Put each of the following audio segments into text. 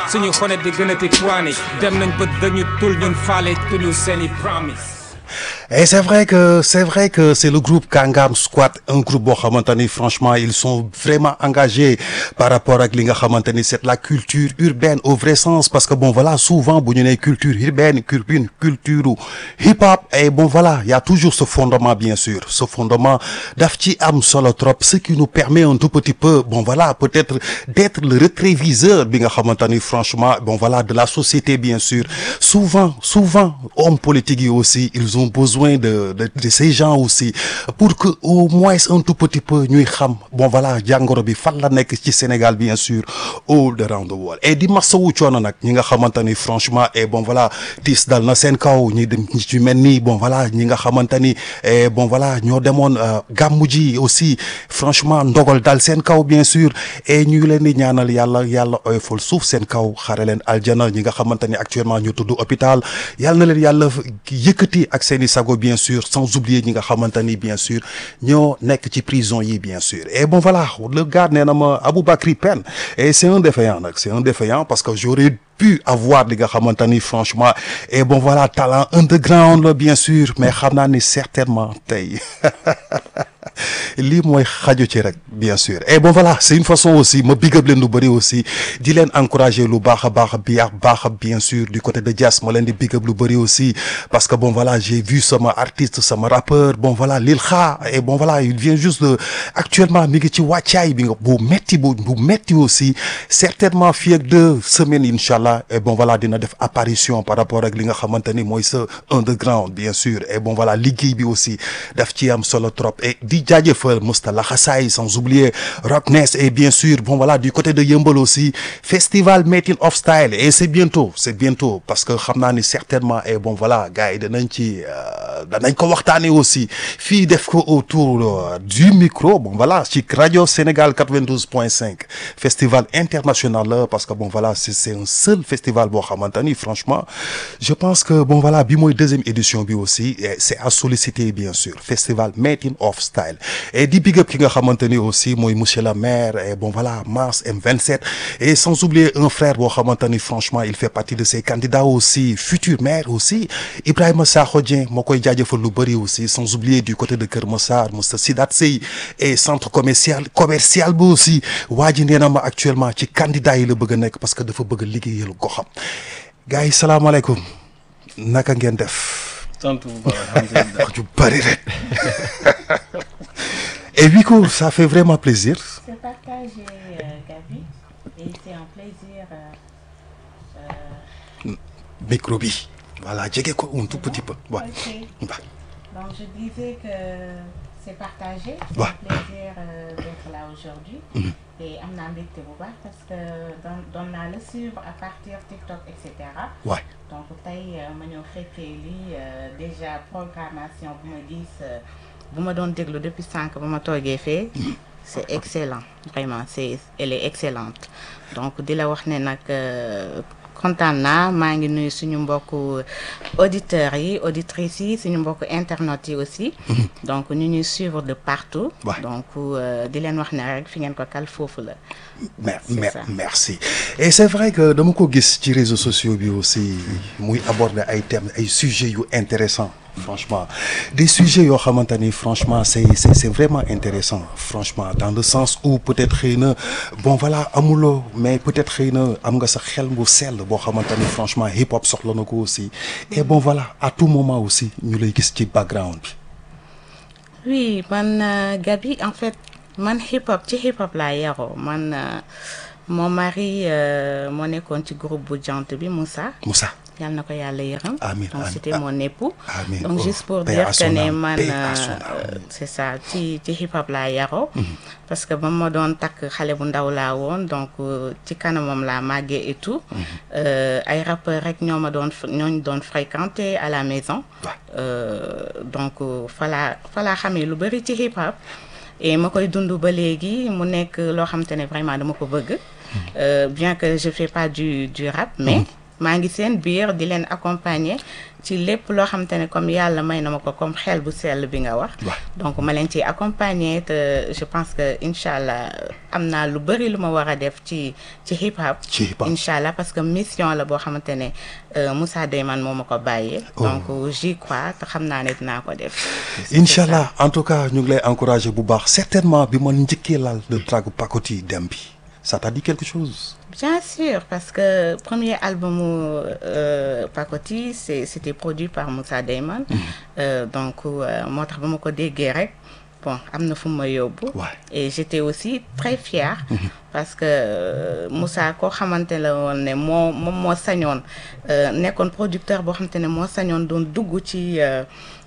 suñu xonet di gën a ti chronique dem nañ ba dañu tul ñun faale tuñu seeni promise Et c'est vrai que c'est vrai que c'est le groupe Kangam Squad un groupe boo xamante ni franchement ils sont vraiment engagés par rapport ak li nga xamante ni c'est la culture urbaine au vrai sens parce que bon voilà souvent bu ñu nee culture urbaine culture culture hip hop et bon voilà il y a toujours ce fondement bien sûr ce fondement daf ci am solo trop ce qui nous permet un tout petit peu bon voilà peut-être d'être le rétroviseur bi nga xamante ni franchement bon voilà de la société bien sûr souvent souvent hommes politiques yi aussi ils ont besoin de de de ces gens aussi pour que au moins un tout petit peu ñuy xam bon voilà jàngoro bi fan la nekk ci Sénégal bien sûr all around the world et di masawu coono nag ñi nga xamante ni franchement et bon voilà tiis dal na seen kaw ñi dem ñi ci mel ni bon voilà ñi nga xamante ni et bon voilà ñoo demoon gàmmu ji aussi franchement ndogal dal seen kaw bien sûr et ñu ngi leen di ñaanal yàlla yàlla oyofal suuf seen kaw xare leen aljana ñi nga xamante ni actuellement ñu tudd hôpital yàlla na leen yàlla yëkkati ak seeni sago bien sûr sans oublier ñi nga xamante ni bien sûr ñoo nekk ci prison yi bien sûr et bon voilà le gars nee na ma Aboubacry Pène et c'est un défaillant nag c'est un défaillant parce que j'aurais pu avoir li nga xamante ni franchement et bon voilà talent underground la bien sûr mais xam naa ni certainement tey lii mooy xaju ci rek bien sûr et bon voilà c'est une façon aussi ma big up leen lu bëri aussi di leen encourager lu baax a baax bi baax bien sûr du côté de jazz ma leen di big up lu bëri aussi parce que bon voilà j'ai vu sama artiste sama rappeur bon voilà Lil Kha et bon voilà il vient juste de actuellement mi ngi ci wàccaay bi nga bu metti bu bu metti aussi certainement fii ak deux semaines incha allah et bon voilà dina def apparition par rapport ak li nga xamante ni mooy sa underground bien sûr et bon voilà liggéey bi aussi daf ci am solo trop et di jaajëfal Moustapha Xasaay sans oublier Rockness et bien sûr bon voilà du côté de Yeumbeul aussi festival Making of Style et c'est bientôt c'est bientôt parce que xam naa ni certainement et bon voilà gars yi danañ ci danañ ko waxtaanee aussi fii def ko autour du micro bon voilà ci rajo Sénégal 92.5 festival international la parce que bon voilà c'est c'est un seul festival boo xamante ni franchement je pense que bon voilà bi mooy deuxième édition bi aussi c'est à solliciter bien sûr festival Making of Style et di big up ki nga xamante ni aussi mooy monsieur le maire et bon voilà Mass M27 et sans oublier un frère boo xamante ni franchement il fait partie de ces candidats aussi futur maire aussi Ibrahima Sakho Dieng moo koy jaajëfal lu bëri aussi sans oublier du côté de Kër Massar Moussa Sidat Sey et centre commercial commercial bi aussi waa ji nee na ma actuellement ci candidat yi la bëgg a nekk parce que dafa bëgg a liggéeyal goxam gars yi salaamaaleykum naka ngeen def. sant bu baax alhamdulilah wax ju bëri rek. et Wiko ça fait vraiment plaisir. C'est partagé, euh, Gabi, et c'est un plaisir. euh, micro bi voilà jege ko un tout petit peu waaw. ok. waaw. Donc je disais que c'est partagé. C'est Ouais. un plaisir euh, d'être là aujourd'hui. Et am naa mbégte bu baax parce que doon doon naa la suivre à partir TikTok et cetera. waay donc tey euh, ma ñëw fekkee lii euh, déjà programmation bu ma gis euh, bu ma doon déglu depuis sànq ba ma toogee fee c'est excellent vraiment c'est elle est excellente donc di la wax ne nag euh, kontaan naa maa ngi nuyu suñu mbokku auditeurs yi auditrices yi suñu mbokku internautes yi aussi donc ñu ñuy suivre de partout Ouais. donc euh, di leen wax ne rek fi ngeen ko kal foofu la Mer- C'est mer- ça. merci et c'est vrai que dama ko gis ci réseaux sociaux bi aussi muy aborder ay thèmes ay sujets yu intéressants franchement des sujets yoo xamante ni franchement c'est c'est c'est vraiment intéressant franchement dans le sens où peut-être xëy na bon voilà amuloo mais peut-être xëy na am nga sa xel bu sell boo xamante ni franchement hip hop soxla na ko aussi et bon voilà à tout moment aussi ñu lay gis ci background bi oui man euh, Gabi en fait man hip hop ci hip hop laa yaroo man euh, mon mari euh, moo nekkoon ci groupe bu jant bi Moussa Moussa yàlla na ko yàlla yërëm Amiin, donc amiin. c'était mon époux Amiin. donc Oh, juste pour paix dire à que son ne âme, man paix à son euh, âme. c'est ça ci ci hip hop laa yaroo parce que ba ma doon takk xale bu ndaw laa woon donc euh, ci kanamam laa màggee et tout Euh, ay rappeurs rek ñoo ma doon ñooñu doon fréquenter à la maison Ouais. Euh, donc euh, falaa falaa xamee lu bëri ci hip hop et ma koy dund ba léegi mu nekk loo xamante ne vraiment dama ko bëgg Euh, bien que je fais pas du du rap mais maa ngi seen biir di leen accompagner ci lépp loo xamante ne comme yàlla may na ma ko comme xel bu sell bi nga wax Ouais. donc ma leen ciy accompagner te je pense que incha allah am naa lu bëri lu ma war a def ci ci hip hop Ci hip hop. incha allah parce que mission la boo xamante ne euh, Moussa Deyman moo ma ko bàyyee donc j'y crois te xam naa ne dinaa ko def incha allah en tout cas ñu ngi lay encourager bu baax certainement bi ma njëkkee laal le track Pacotille dem bi ça t'a dit quelque chose. Bien sûr, parce que premier album euh, Pacotille, c'est- c'était produit par Moussa Damon. Euh, donc, euh, moo tax ba ma ko déggee rek bon am na fu ma yóbbu. Ouais. et j'étais aussi très fière. parce que euh, Moussa koo xamante la woon ne moo moom moo sañoon euh, nekkoon producteur boo xamante ne moo sañoon doon dugg ci euh,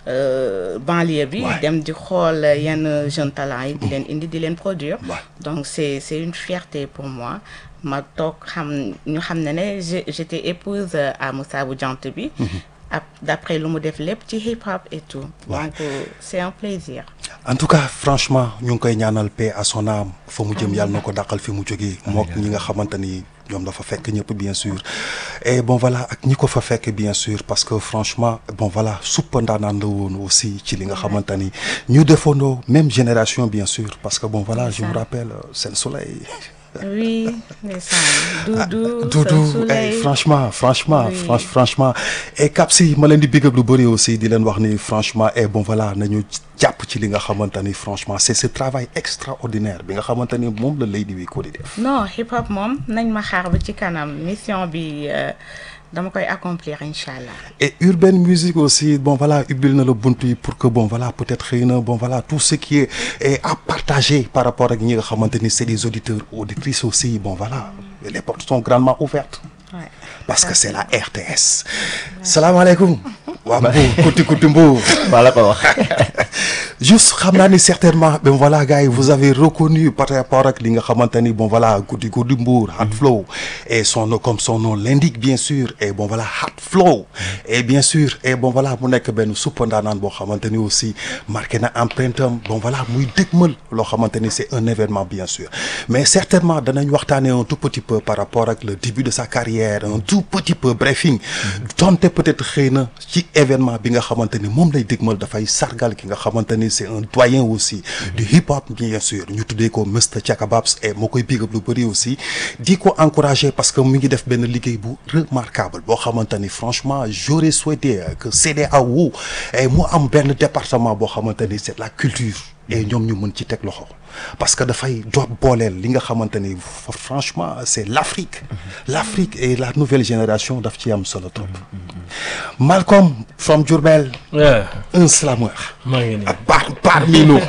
euh, banlieue bi. Ouais. dem di xool yenn jeunes talents yi. di leen indi di leen produire. Ouais. donc c'est c'est une fierté pour moi ma toog xam ñu xam ne ne je- j'étais épouse à Moussa bu jant bi ap d'après lu mu def lépp ci hip hop et tout Ouais. donc euh, c'est un plaisir en tout cas franchement ñu ngi koy ñaanal paix à son âme fa mu jëm yàlla na ko dàqal fi mu jógee mook ñi nga xamante ni ñoom dafa fekk ñëpp bien sûr et bon voilà ak ñi ko fa fekk bien sûr parce que franchement bon voilà suppa ndaanaan la woon aussi ci li nga xamante ni ñu defandoo même génération bien sûr parce que bon voilà je me rappelle euh, Sen Soleil oui ndeysaan Doudou Doudou Sen eh, Soleil franchement franchement Oui. franch- franchement et Kapsi ma leen di big up lu bëri aussi di leen wax ni franchement et bon voilà nañu jàpp ci li nga xamante ni franchement c'est ce travail extraordinaire bi nga xamante ni moom la Lady Wiko di def non hip hop moom nañ ma xaar ba ci kanam mission bi euh, dama koy accomplir incha allah et urbaine musique aussi bon voilà ubbil na la bunt yi pour que bon voilà peut-être xëy na bon voilà tout ce qui est, est à partager par rapport ak ñi nga xamante ni c'est des auditeurs auditrices aussi bon voilà les portes sont grandement ouvertes ouais. parce que c'est la RTS salaamaaleykum waa Mbour kuti kuti Mbour maa la ko wax juste xam naa ni certainement ben voilà gars yi vous avez reconnu par rapport ak li nga xamante ni bon voilà guddi guddi Mbour Hot Flow et son nom comme son nom l'indique bien sûr et bon voilà Hot Flow et bien sûr et bon voilà mu nekk benn suppa ndaanaan boo xamante ni aussi marqué na empreinte am bon voilà muy dëgmal loo xamante ni c'est un événement bien sûr mais certainement danañ waxtaanee un tout petit peu par rapport ak le début de sa carrière un tout petit peu briefing donte peut-être xëy na ci événement bi nga xamante ni moom lay dëgmal dafay sargal ki nga xamante ni c'est un doyen aussi du hip hop bien sûr ñu tuddee ko Mr Chaka Babs et moo koy big up lu bëri aussi di ko encourager parce que mu ngi def benn liggéey bu remarquable boo xamante ni franchement j'aurais souhaité que CEDEAO et mu am benn département boo xamante ni c'est la culture et ñoom ñu mën ci teg loxo parce que dafay doot booleel li nga xamante ni fa- franchement c'est l'Afrique l'Afrique et la nouvelle génération daf ci am solo trop Malcolm from Diourbel Yeah, un slameur maa ngi nii. par parmi nous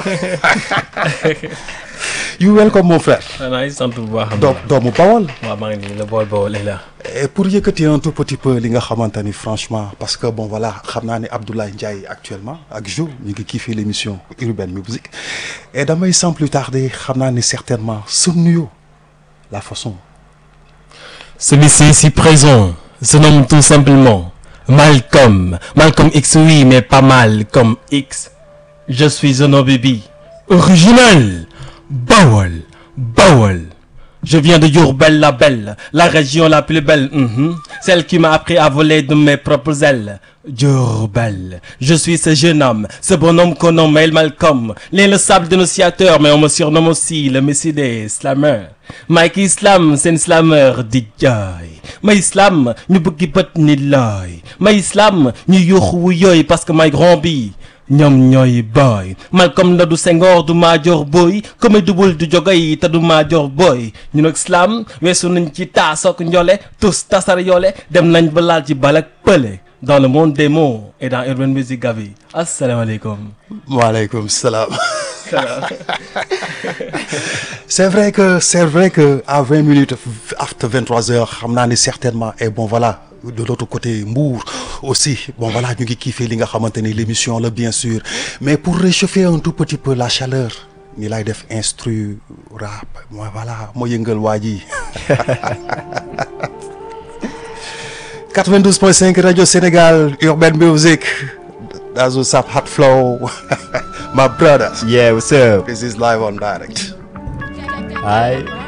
you welcome mon frère xanaa sant bu baax. doom doomu Bawol waaw maa ngi nii la bool bool la. et pour yëkkati un tout petit peu li nga xamante ni franchement parce que bon voilà xam naa ne Abdoulaye Ndiaye actuellement ak Jo ñu ngi kiifee l'émission Urban Music et damay sans plus tarder xam naa ne certainement su nuyoo la façon Celui-ci ici présent se nomme tout simplement Malcolm. Malcolm X, oui, mais pas mal comme X. Je suis un baby original. Bawol, Bawol. Je viens de Diourbel la belle, la région la plus belle, mhm. celle qui m'a appris à voler de mes propres ailes. Diourbel, je suis ce jeune homme, ce bonhomme qu'on nomme El Malcolm, l'inlassable dénonciateur, mais on me surnomme aussi le messie des slameurs. Mike Islam, c'est un slammer di jaay. Ma Islam, ñu bëggi bët ni looy. Ma Islam, ñu yuuxu wu yooy parce que may grand bi. ñoom ñooy boy Malcolm la du Senghor du Madior Boy comme dubul du jogay te du Madior Boy ñu nag slam weesu nañ ci taasook njole tous tasar yoole dem nañ ba laal ci balak pële dans le monde des mots et dans Urban Music Gavi asalaamaaleykum waaleykum salaam c'est vrai que c'est vrai que à vingt minutes after vingt-trois heures xam naa ni certainement et bon voilà de l'autre côté Mbour aussi bon voilà ñu ngi kiifee li nga xamante ni l'émission la bien sûr mais pour réchauffer un tout petit peu la chaleur ni lay def instru rap moi voilà moo yëngal waa ji 92.5 Radio Sénégal Urban Music that's what's up Hot Flow my brothers Yeah, what's up? this is live on direct Hi.